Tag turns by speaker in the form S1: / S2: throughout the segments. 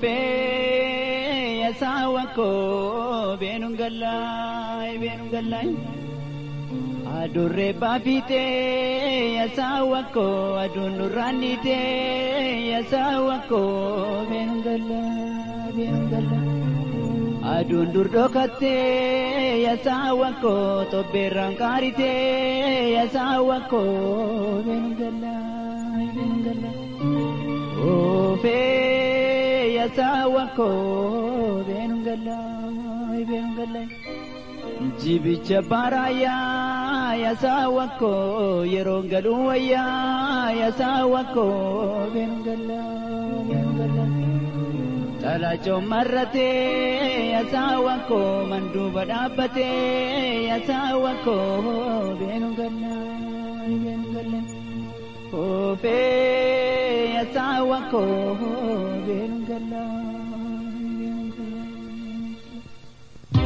S1: Oofee yaasawwan koo beenuun gallaay beenuun gallaay. Adurree baafitee yaasawwan koo aduun nurraannitee yaasawwan koo beenuun gallaay beenuun gallaay. Aduun dur dhokattee yaasawwan koo tobbeerraan qaaritee yaasawwan koo beenuun gallaay beenuun gallaay. Oofee yaasawwan koo beenuun gallaay beenuun gallaay. Jibicha baaraayyaa yaasawwan koo yeroo galuu wayyaa yaasawwan koo beenuun gallaay beenuun gallaay. Talaachoo marratee yaasawwan koo manduuba dhaabbatee yaasawwan koo beenuun gallaay beenuun gallaay. Oofee yaasawwan koo beenuun gallaay beenuun gallaay.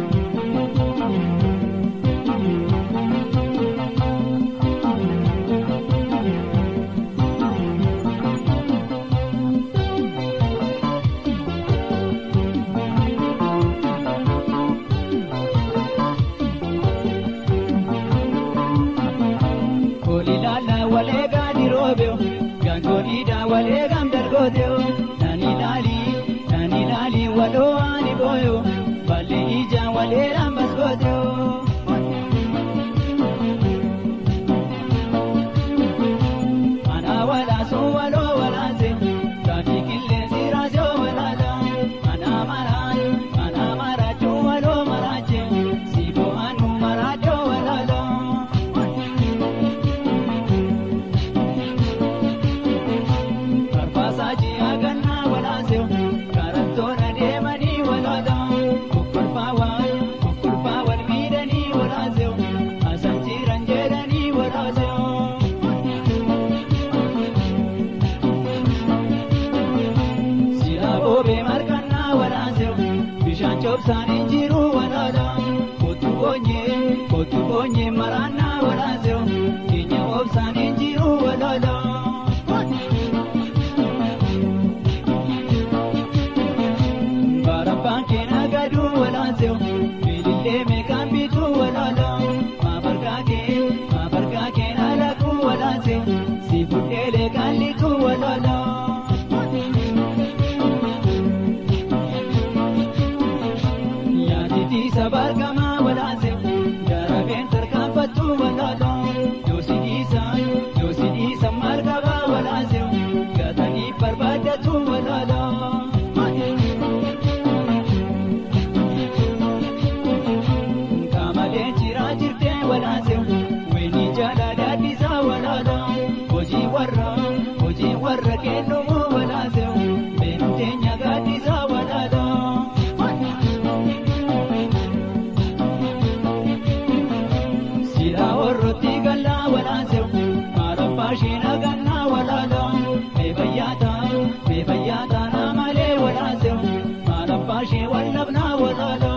S1: Kolilala walee gaadi roobeo gaangoliidha walee gaam dargooteo nani laali nani laali waloo ani booyo ballee ija walee rambas gooteo. Mana walaasoo waloo walaase gaafi qilleensi raasoo walaala mana maraan mana maraachuu waloo maraache siiboo anu maraachoo walaala. Barbaasachi agannaa walaaseu karattoon adeemanii walaala kokkolfaa wal kokkolfaa wal miidhanii walaaseu asan jiran jedhanii walaaseu. Silaa boobee markannaa walaaseu bishaan cobsaanii jiru walaala kottu boonyee kottu boonyee maraannaa walaaseu keenya obsaanii jiru walaala. Barabbaan keenya gaduu walaaseu bilillee meeqaan bituu walaala maabargaa kee maabargaa keenya laguu walaaseu si fudheelee qallituu walaala. Yaaditi sabargamaa walaaseu darabeen tarkaanfattuu walaala yoosi dhiisa yoosi dhiisa margabaa walaaseu gatanii barbaadatu walaala. Kamalee jiraa jirtee walaaseu weeni jaalala dhiisaa walaala hojii warra hojii warra kennumu walaaseu beektee nyagaa dhiisaa walaala. Silaa warrooti gallaa walaaseu maarabbaa sheena gannaa walaala beebayyaata beebayyaata naamalee walaaseu maarabbaa shee wallabnaa walaala.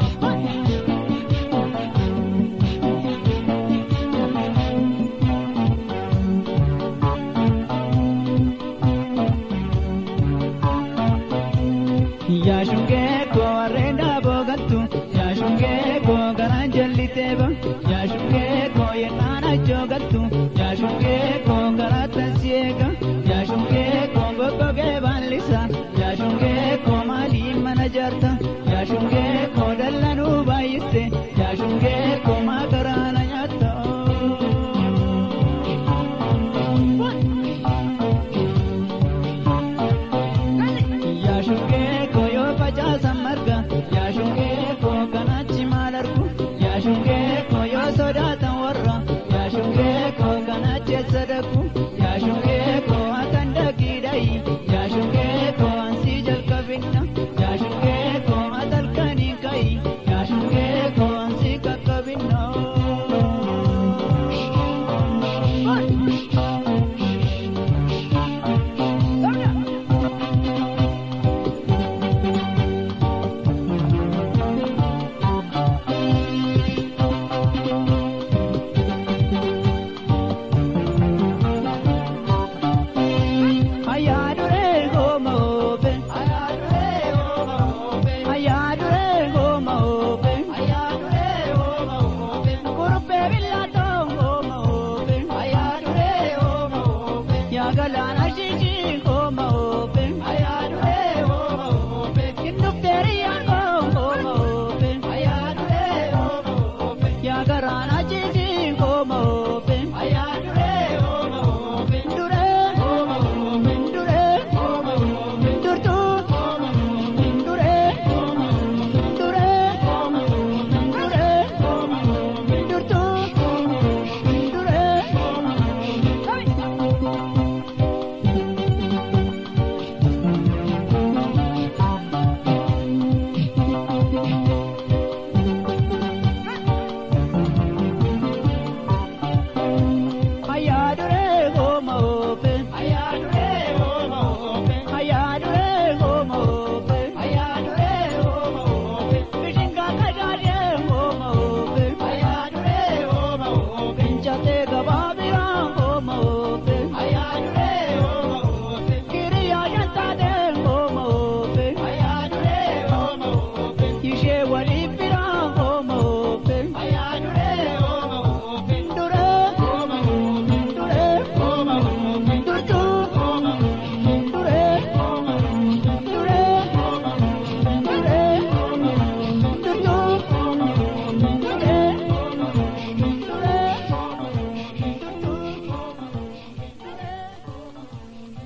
S1: Yaashungee koo areeda boogattu yaashungee koo garaan jalliteeba yaashungee koo yennaan ajjoogattu